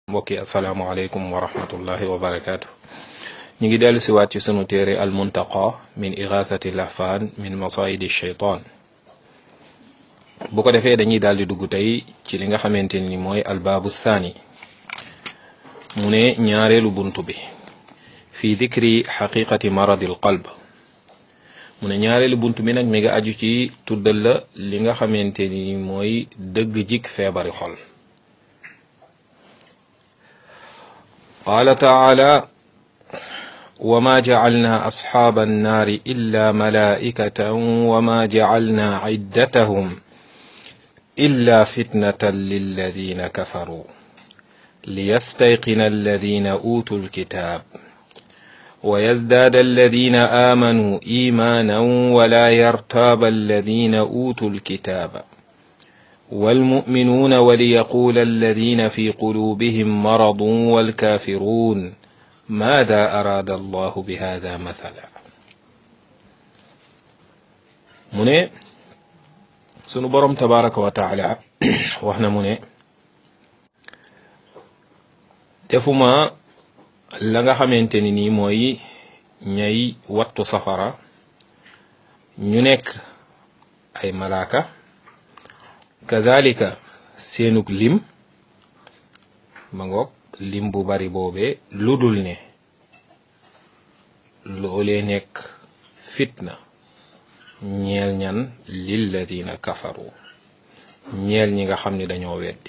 mbokk yi asalaamaaleykum wa rahmatullahi wa barakaatu ñu ngi dellu siwaat ci sunu téere al muntaqa min igathati lahfaan min masaidi shaytaan bu ko defee dañuy daal di dugg tey ci li nga xamante ni mooy albaabu thani mu ne ñaareelu bunt bi fi dikri xaqiqati maradi al qalb mu ne ñaareelu bunt bi nag mi nga aju ci tuddal la li nga xamante ni mooy dëgg jik feebari xol قال تعالى وما جعلنا أصحاب النار إلا ملائكة وما جعلنا عدتهم إلا فتنة للذين كفروا ليستيقن الذين أوتوا الكتاب ويزداد الذين آمنوا إيمانا ولا يرتاب الذين أوتوا الكتاب والمؤمنون وليقول الذين في قلوبهم مرض والكافرون ماذا أراد الله بهذا مثلا mu ne sunu boroom tabaraka wa taala wax na mu ne defuma la nga xamante ni nii mooy ñay wattu safara ñu nekk ay malaaka kazalika seenug lim ma ngoog lim bu bari boobee lu dul ne loolee nekk fitna ñeel ñan lilladina kafaru ñeel ñi nga xam ni dañoo weddi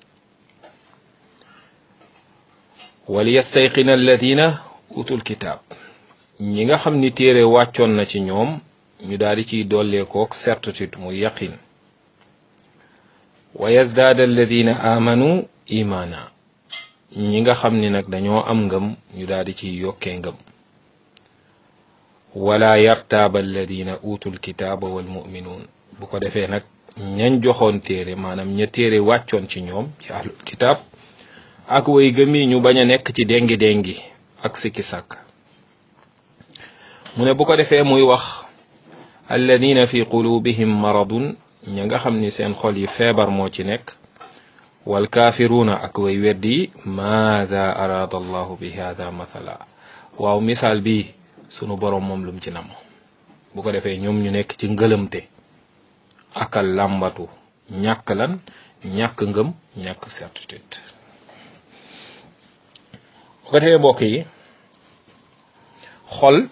wal yastayqina alladina utul kitaab ñi nga xam ni téere wàccoon na ci ñoom ñu daal di ciy dolleekook certitude muy yaqin wa yazdaada alladina amanu imaana ñi nga xam ni nag dañoo am ngëm ñu daal di ciy yokkee ngëm wala yartaaba alladina utul kitaaba wal muminuun bu ko defee nag ñañ joxoon téere maanaam ña téere wàccoon ci ñoom ci ahlul kitaab ak way gëmi ñu bañ a nekk ci déngi déngi ak sikki sàkk mu ne bu ko defee muy wax alladina fi qulubihim maradun ña nga xam ni seen xol yi feebar moo ci nekk wal kaafiruuna ak way weddi maada araada allahu bi hada mathala waaw misaal bi sunu boroom moom lum ci nam bu ko defee ñoom ñu nekk ci ngëlëmte akal làmbatu ñàkk lan ñàkk ngëm ñàkk certitude bu ko defee mbokk yi xol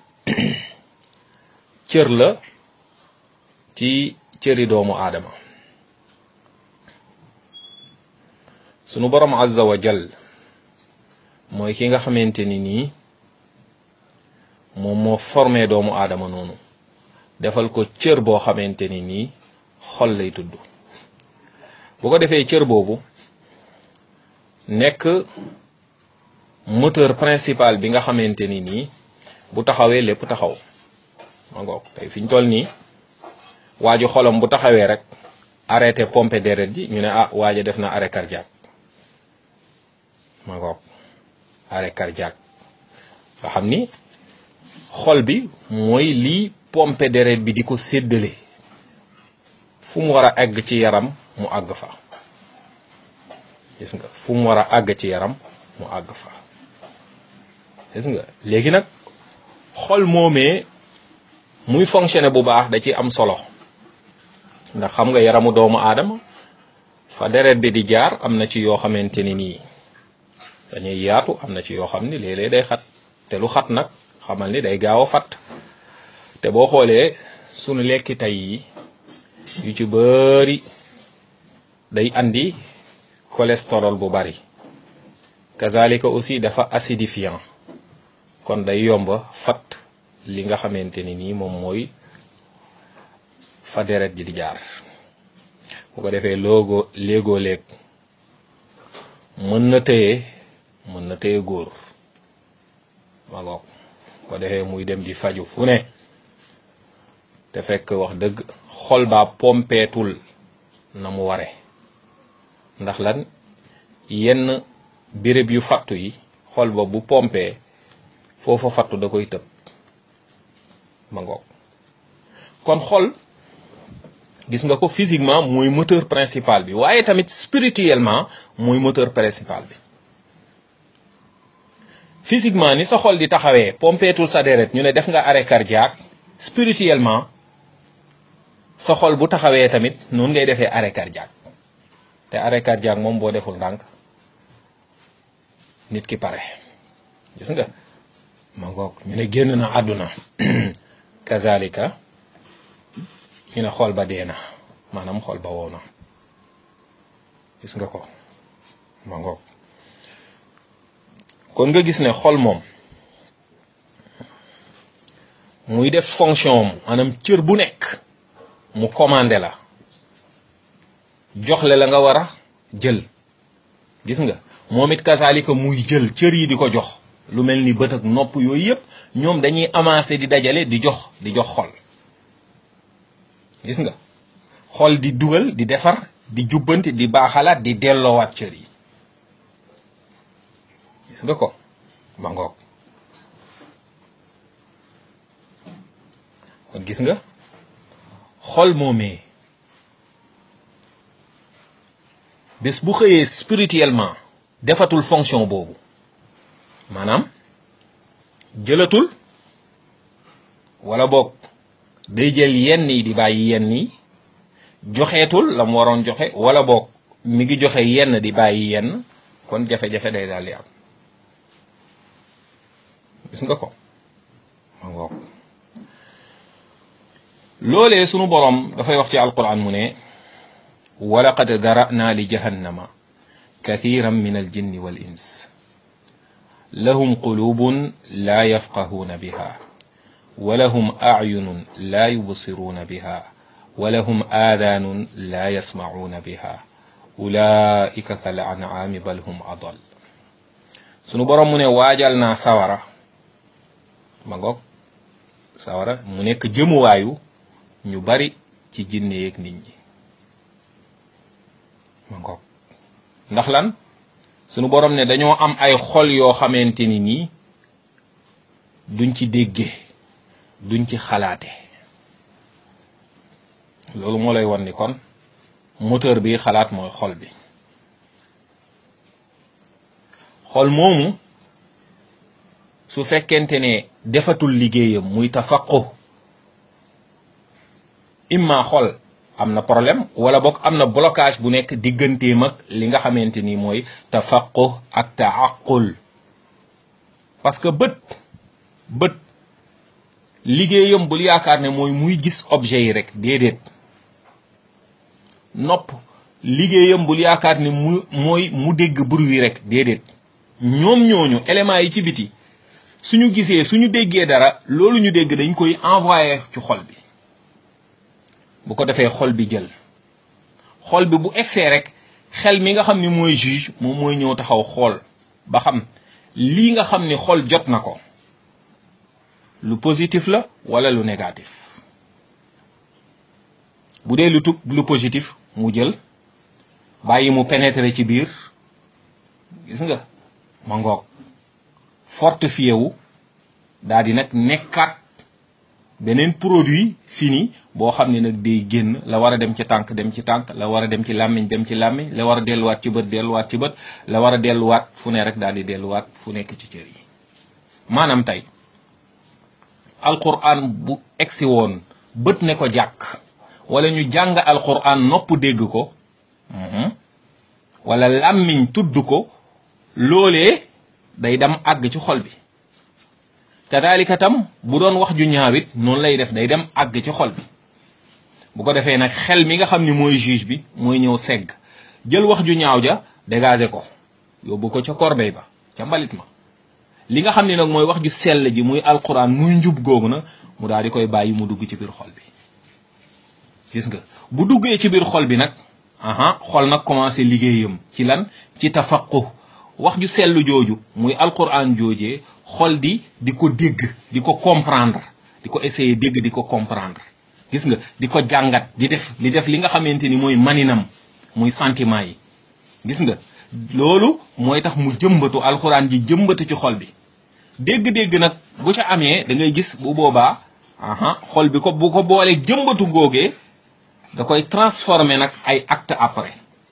cër la ci cëri doomu aadama sunu borom azza wa jal mooy ki nga xamante ni nii moom moo formé doomu aadama noonu defal ko cër boo xamante ni nii xol lay tudd bu ko defee cër boobu nekk moteur principal bi nga xamante ni nii bu taxawee lépp taxaw ma ngoog tey fi ñu toll nii waaju xolam bu taxawee rek arrêté pompe deret ji ñu ne ah waaja def na arrêt cardiaque ma ngoog arrêt cardiaque nga xam ni xol bi mooy lii pompe deret bi di ko séddale fu mu war a àgg ci yaram mu àgg fa gis nga fu mu war a àgg ci yaram mu àgg fa gis nga léegi nag xol moomee muy fonctionner bu baax da ci am solo ndax xam nga yaramu doomu aadama fa deret bi di jaar am na ci yoo xamante ni nii dañuy yaatu am na ci yoo xam ni léeg-léeg day xat te lu xat nag xamal ni day gaaw a fat te boo xoolee sunu lekki tey yi yu ci bari day andi cholestérol bu bari kazalika aussi dafa acidifiant kon day yomba fat li nga xamante ni nii moom mooy fa deret ji di jaar bu ko defee loogo léegoo léeg mën na tëye mën na tëye góor ma ngoog ko defee muy dem di faju fu ne te fekk wax dëgg xol baa pompeetul na mu ware ndax lan yenn béréb yu fattu yi xol ba bu pompee foofa fattu da koy tëb ma ngoog kon xol gis nga ko physiquement mooy moteur principal bi waaye tamit spirituellement mooy moteur principal bi physiquement ni sa xol di taxawee pompeetul sa deret ñu ne def nga arrêt cardiaque spirituellement sa xol bu taxawee tamit noonu ngay defee arrêt cardiaque te arrêt cardiaque moom boo deful ndànk nit ki pare gis nga ma ngoog ñu ne génn na àdduna kazalika ñu ne xol ba dee na maanaam xol ba wow na gis nga ko ma ngoog kon nga gis ne xol moom muy def fonction am maanaam cër bu nekk mu commandé la jox le la nga war a jël gis nga moom it kasaalika muy jël cër yi di ko jox lu mel ni bët ak nopp yooyu yëpp ñoom dañuy amassé di dajale di jox di jox xol gis nga xol di dugal di defar di jubbanti di baaxalaat di delloowaat cër yi gis nga ko ma ngoog kon gis nga xol moomee bés bu xëyee spirituellement defatul fonction boobu maanaam jëlatul wala boog day jël yenn yi di bàyyi yenn yi joxeetul la mu waroon joxe wala boog mi ngi joxe yenn di bàyyi yenn kon jafe-jafe day daal di am gis nga ko ma ngoog loolee sunu boroom dafay wax ci alquran mu ne walaqad dara'na li jahannama kathiran min aljinni wal ins lahum qulubun la yafqahuna biha ولهم أعين لا يبصرون بها ولهم آذان لا يسمعون بها أولئك كالأنعام بل هم أضل sunu borom mu ne waajal naa sawara ma ngoog sawara mu nekk jëmuwaayu ñu bari ci jinne yeeg nit ñi ma ngoog ndax lan sunu borom ne dañoo am ay xol yoo xamante ni nii duñ ci déggee duñ ci xalaate loolu moo lay wan ni kon moteur bi xalaat mooy xol bi xol moomu su fekkente ne defatul liggéeyam muy tafaqu imma xol am na problème wala boog am na blocage bu nekk digganteem ak li nga xamante ni mooy tafaqu ak taaqul parce que bët bët liggéeyam bul yaakaar ne mooy muy gis objet yi rek déedéet nopp liggéeyam bul yaakaar ne mu mooy mu dégg bruit wi rek déedéet ñoom ñooñu éléments yi ci biti suñu gisee suñu déggee dara loolu ñu dégg dañ koy envoyé ci xol bi bu ko defee xol bi jël xol bi bu egsee rek xel mi nga xam ni mooy juge moom mooy ñëw taxaw xool ba xam lii nga xam ni xol jot na ko lu positif la wala lu négatif bu dee lu tub lu positif mu jël bàyyi mu pénétrer ci biir gis nga ma ngoog fortifié wu daal di nag nekkaat beneen produit fini boo xam ne nag day génn la war a dem ci tànk dem ci tànk la war a dem ci làmmiñ dem ci làmmiñ la war a delluwaat ci bët delluwaat ci bët la war a delluwaat fu ne rek daal di delluwaat fu nekk ci cër yi maanaam tey alquran bu egsi woon bët ne ko jàkk wala ñu jàng alquran nopp dégg ko wala làmmiñ tudd ko loolee day dem àgg ci xol bi kadalika tam bu doon wax ju ñaawit noonu lay def day dem àgg ci xol bi bu ko defee nag xel mi nga xam ni mooy juge bi mooy ñëw segg jël wax ju ñaaw ja dégager ko yóbbu ko ca corbeille ba ca mbalit ma li nga xam ni nag mooy wax ju sell ji muy alquran muy njub googu na mu daal di koy bàyyi mu dugg ci biir xol bi gis nga bu duggee ci biir xol bi nag aha xol nag commencé liggéeyam ci lan ci tafaqu wax ju sell jooju muy alquran joojee xol di di ko dégg di ko comprendre di ko essayer dégg di ko comprendre gis nga di ko jàngat di def di def li nga xamante ni mooy maninam muy sentiment yi gis nga loolu mooy tax mu jëmbatu alxuraan ji jëmbatu ci xol bi dégg-dégg nag bu ca amee da ngay gis bu boobaa aha xol bi ko bu ko boolee jëmbatu googee da koy transformer nag ay acte après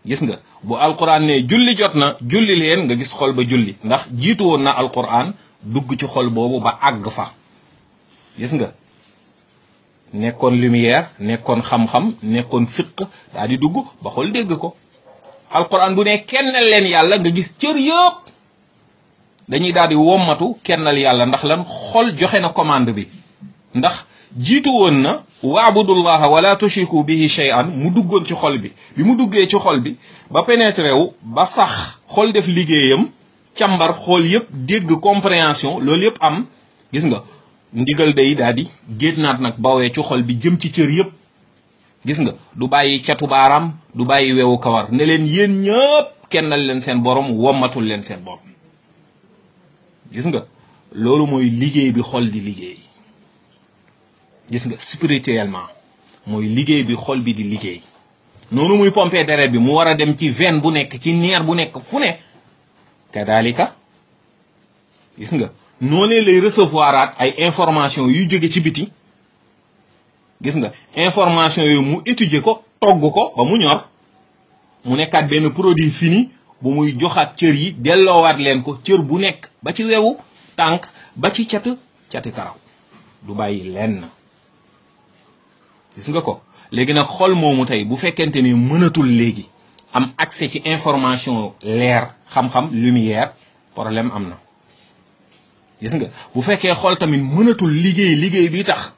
gis nga bu alquran ne julli jot na julli leen nga gis xol ba julli ndax jiitu woon na alquran dugg ci xol boobu ba àgg fa gis nga nekkoon lumière nekkoon xam-xam nekkoon fiq daa di dugg ba xol dégg ko alquran bu ne kennal leen yàlla nga gis cër yëpp dañuy daal di wommatu kennal yàlla ndax lan xol joxe na commande bi ndax jiitu woon na waabudullaha wala tushriku bihi shay'an mu duggoon ci xol bi bi mu duggee ci xol bi ba pénétré wu ba sax xol def liggéeyam càmbar xool yëpp dégg compréhension loolu yëpp am gis nga ndigal day daal di génnaat nag bawee ci xol bi jëm ci cër yëpp gis nga du bàyyi catu baaraam du bàyyi wewu kawar ne leen yéen ñëpp kennal leen seen borom wommatul leen seen borom gis nga loolu mooy liggéey bi xol di liggéey gis nga spirituellement mooy liggéey bi xol bi di liggéey noonu muy pomper deret bi mu war a dem ci veine bu nekk ci neer bu nekk fu ne kadalika gis nga noonee lay recevoiraat ay information yu jóge ci biti gis nga information yooyu mu étudier ko togg ko ba mu ñor mu nekkaat benn produit fini bu muy joxaat cër yi delloowaat leen ko cër bu nekk ba ci wewu tànk ba ci cat cati karaw du bàyyi lenn gis nga ko léegi nag xol moomu tey bu fekkente ni mënatul léegi am accès ci information leer xam-xam lumière problème am na gis nga bu fekkee xol tamit mënatul liggéey liggéey bi tax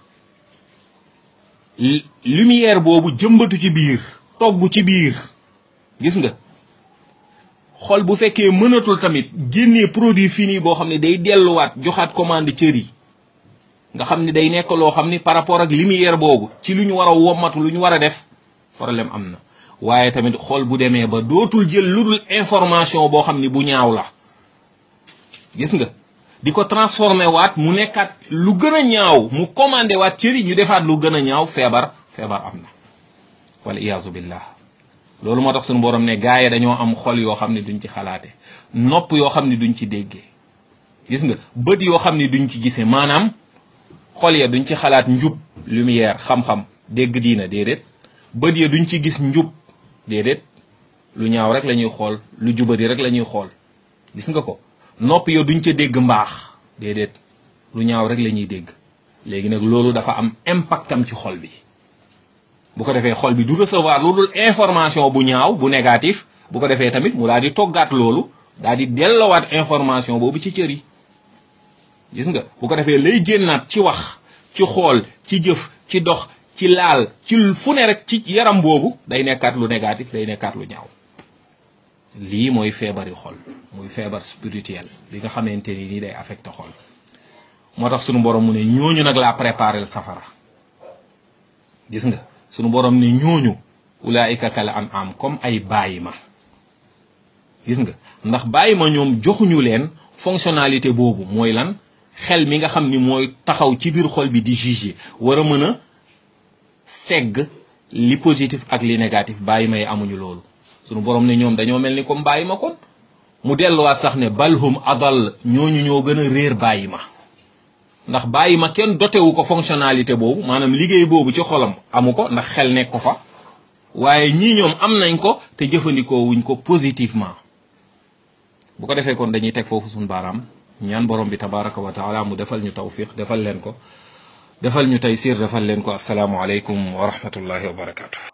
lumière boobu jëmbatu ci biir togg ci biir gis nga xol bu fekkee mënatul tamit génnee produit fini boo xam ne day delluwaat joxaat commande cër yi nga xam ne day nekk loo xam ni par rapport ak lumière boobu ci lu ñu war a wommatu lu ñu war a def problème am na waaye tamit xol bu demee ba dootul jël lu dul information boo xam ni bu ñaaw la gis nga di ko transformé waat mu nekkaat lu gën a ñaaw mu commandé waat cër yi ñu defaat lu gën a ñaaw feebar feebar am na wala iyaazu billah loolu moo tax suñu borom ne gaa yi dañoo am xol yoo xam ne duñ ci xalaate nopp yoo xam ne duñ ci déggee gis nga bët yoo xam ne duñ ci gisee maanaam xol ya duñ ci xalaat njub lumière xam-xam dégg diina déedéet bët ya duñ ci gis njub déedéet lu ñaaw rek la ñuy xool lu jubadi rek la ñuy xool gis nga ko nopp ya duñ ca dégg mbaax déedéet lu ñaaw rek la ñuy dégg léegi nag loolu dafa am impactam ci xol bi bu ko defee xol bi du recevoir lu dul information bu ñaaw bu négatif bu ko defee tamit mu daal di toggaat loolu daal di dellowaat information boobu ci cër yi gis nga bu ko defee lay génnaat ci wax ci xool ci jëf ci dox ci laal ci fu ne rek ci yaram boobu day nekkaat lu négatif day nekkaat lu ñaaw lii mooy feebari xol muy feebar spirituel bi nga xamante ni nii day affecté xol moo tax sunu borom mu ne ñooñu nag laa préparé safara gis nga sunu borom ne ñooñu ulaika kal an am comme ay bàyyi ma gis nga ndax bàyyi ma ñoom joxuñu leen fonctionnalité boobu mooy lan xel mi nga xam ni mooy taxaw ci biir xol bi di juger war a mën a segg li positif ak li négatif bàyyi ma yi amuñu loolu sunu borom ne ñoom dañoo mel ni comme bàyyi ma kon mu delluwaat sax ne balhum adal ñooñu ñoo gën a réer bàyyi ma ndax bàyyi ma kenn dotewu ko fonctionnalité boobu maanaam liggéey boobu ci xolam amu ko ndax xel nekk ko fa waaye ñii ñoom am nañ ko te jëfandikoo wuñ ko positivement bu ko defee kon dañuy teg foofu suñu baaraam ñaan borom bi tabaraka wa taala mu defal ñu tawfiq defal leen ko defal ñu taysir defal leen ko asalaamu aleykum wa rahmatullahi wa barakatuh